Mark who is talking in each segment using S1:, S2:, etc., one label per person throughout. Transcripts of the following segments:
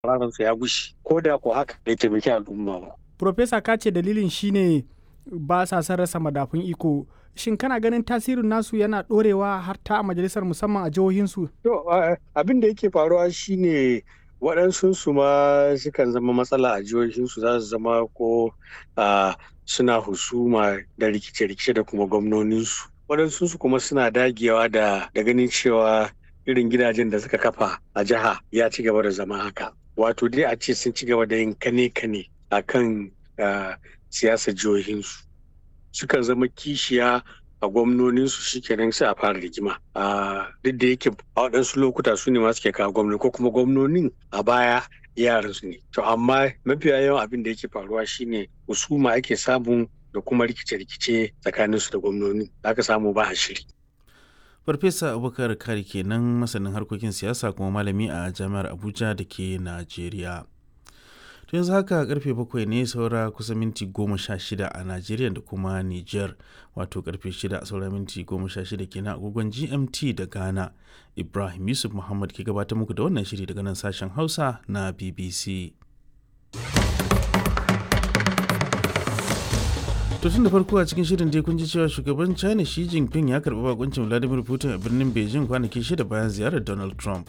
S1: ransa ya gushi ko da ko haka bai taimaki al'umma ba.
S2: Profesa ka ce dalilin shine ba sa son rasa madafun iko shin kana ganin tasirin nasu yana ɗorewa har ta a majalisar musamman a jihohinsu?
S1: To abin da yake faruwa shine waɗansu su ma sukan zama matsala a jihohinsu za su zama ko suna husuma da rikice-rikice da kuma gwamnoninsu. Waɗansu su kuma suna dagewa da ganin cewa irin gidajen da suka kafa a jiha ya ci gaba da zama haka. Wato dai a ce sun ci gaba da yin kane-kane a kan siyasar jihohinsu. Sukan zama kishiya a gwamnoninsu shikenan sai a fara rigima a duk da yake a waɗansu lokuta su ne ma suke kawo gwamnoni ko kuma gwamnonin a baya yaran su ne to amma mafiya yawan abin da yake faruwa shine husuma ake samu da kuma rikice-rikice tsakanin su da gwamnoni aka samu ba a shiri
S3: farfesa abubakar kari kenan masanin harkokin siyasa kuma malami a jami'ar abuja da ke najeriya to yanzu haka karfe bakwai ne saura kusa minti goma sha shida a najeriya da kuma niger wato karfe shida saura minti goma sha shida kenan agogon gmt da ghana ibrahim yusuf muhammad ke gabatar muku da wannan shiri daga nan sashen hausa na bbc to tun da farko a cikin shirin dai kun ji cewa shugaban china xi jinping ya karɓi bakuncin vladimir putin a birnin beijing kwanaki shida bayan ziyarar donald trump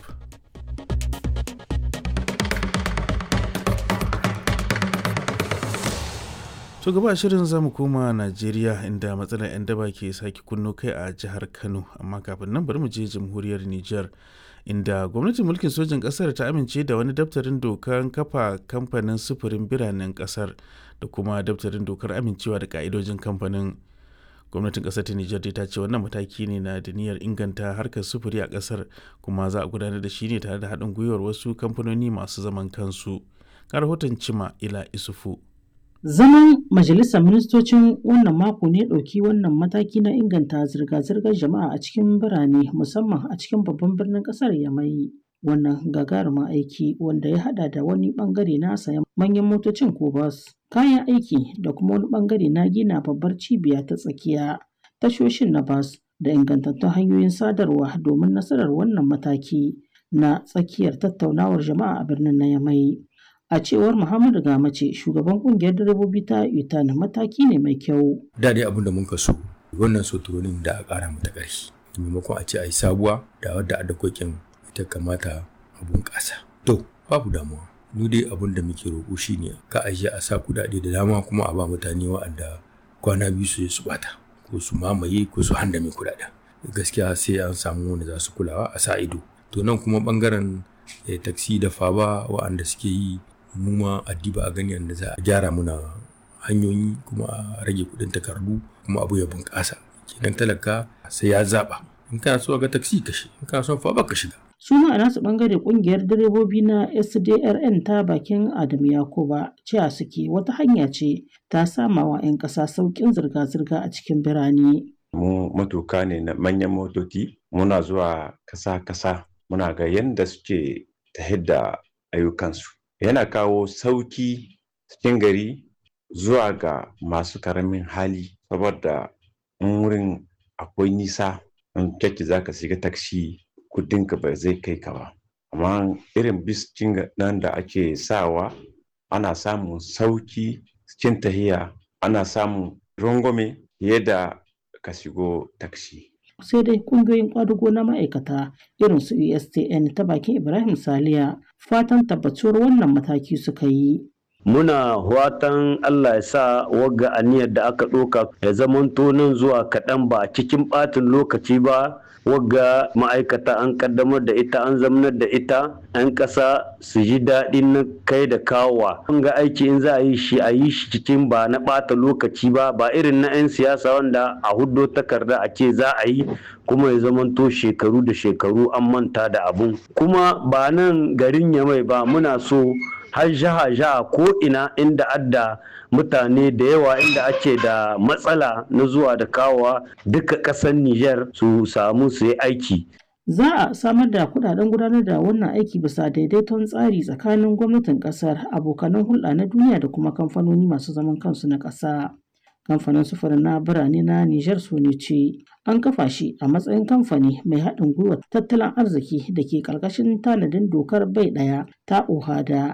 S3: to gaba shirin zamu koma najeriya inda matsalar 'yan daba ke sake kunno kai a jihar kano amma kafin nan bari mu je jamhuriyar niger inda gwamnatin mulkin sojin kasar ta amince da wani daftarin dokar kafa kamfanin sufurin biranen kasar da kuma daftarin dokar amincewa da ka'idojin kamfanin gwamnatin kasar ta niger ta ce wannan mataki ne na da niyyar inganta harkar sufuri a kasar kuma za a gudanar da shi ne tare da haɗin gwiwar wasu kamfanoni masu zaman kansu ga rahoton cima ila isufu
S4: Zaman Majalisar Ministocin wannan mako ne ɗauki wannan mataki na inganta zirga-zirgar jama'a a cikin birane musamman a cikin babban birnin ƙasar Yamai. Wannan gagarumin aiki wanda ya haɗa da wani ɓangare na sayan manyan motocin ko bas, kayan aiki da kuma wani ɓangare na gina babbar cibiya ta tsakiya, tashoshin na bas da ingantattun hanyoyin sadarwa domin nasarar wannan mataki na tsakiyar tattaunawar jama'a a birnin na Yamai. A cewar Muhammadu Gamace, shugaban kungiyar direbobi ta UTAN mataki ne mai kyau.
S5: Da dai abin da mun so wannan soturonin da a ƙara mata ƙarfi. Maimakon a ce a yi sabuwa da wadda a dakokin ita kamata a bunƙasa. To, babu damuwa. Mu dai abin da muke roƙo shi ne ka ajiye a sa kuɗaɗe da dama kuma a ba mutane wa'anda kwana biyu su su bata ko su mamaye ko su handame kuɗaɗen. Gaskiya sai an samu wanda za su kulawa a sa ido. To nan kuma ɓangaren taksi da faba wa'anda suke yi mu ma addiba a gani yadda za a gyara muna hanyoyi kuma a rage kudin takardu kuma abu ya bunƙasa kenan talaka sai ya zaba in kana so ga taksi ka shi in kana so fa ba ka shiga
S4: su ma a nasu bangare kungiyar direbobi na SDRN ta bakin Adam Yakuba cewa suke wata hanya ce ta sama wa 'yan ƙasa sauƙin zirga-zirga a cikin birane.
S6: Mu matuka ne na manyan motoci muna zuwa kasa-kasa muna ga yadda suke ta da ayyukansu. yana kawo sauki cikin gari zuwa ga masu karamin hali saboda in wurin akwai nisa in kyakki za ka shiga taksi kudinka ba zai kai ka ba amma irin biskin nan da ake sawa ana samun sauki cikin tahiya ana samun rangwame fiye da ka shigo taksi
S4: sai dai kungiyoyin kwadugo na ma'aikata irin su USTN ta bakin Ibrahim Saliya fatan tabbatuwar wannan mataki suka yi.
S7: Muna watan Allah ya sa wagga aniyar da aka ɗoka ya zamanto nan zuwa kaɗan ba cikin ɓatin lokaci ba wagga ma'aikata an kaddamar da ita an zamanar da ita 'yan ƙasa su ji daɗin na kai da kawowa an ga aiki in za a yi shi a yi shi cikin ba na ɓata lokaci ba ba irin na 'yan siyasa wanda a huddo takarda a ce za a yi kuma ya zamanto shekaru da shekaru an manta da abun kuma ba nan garin yamai ba muna so har jaha jaha ko ina inda adda mutane da yawa inda ake da matsala na zuwa da kawowa duka ƙasar Nijar su samu su yi aiki.
S4: Za a samar da kudaden gudanar da wannan aiki bisa daidaiton tsari tsakanin gwamnatin kasar abokanan hulɗa na duniya da kuma kamfanoni masu zaman kansu na ƙasa. Kamfanin sufurin na birane na Nijar ce an kafa shi a matsayin kamfani mai haɗin gwiwa tattalin arziki da ke ƙarƙashin tanadin dokar bai ɗaya ta OHADA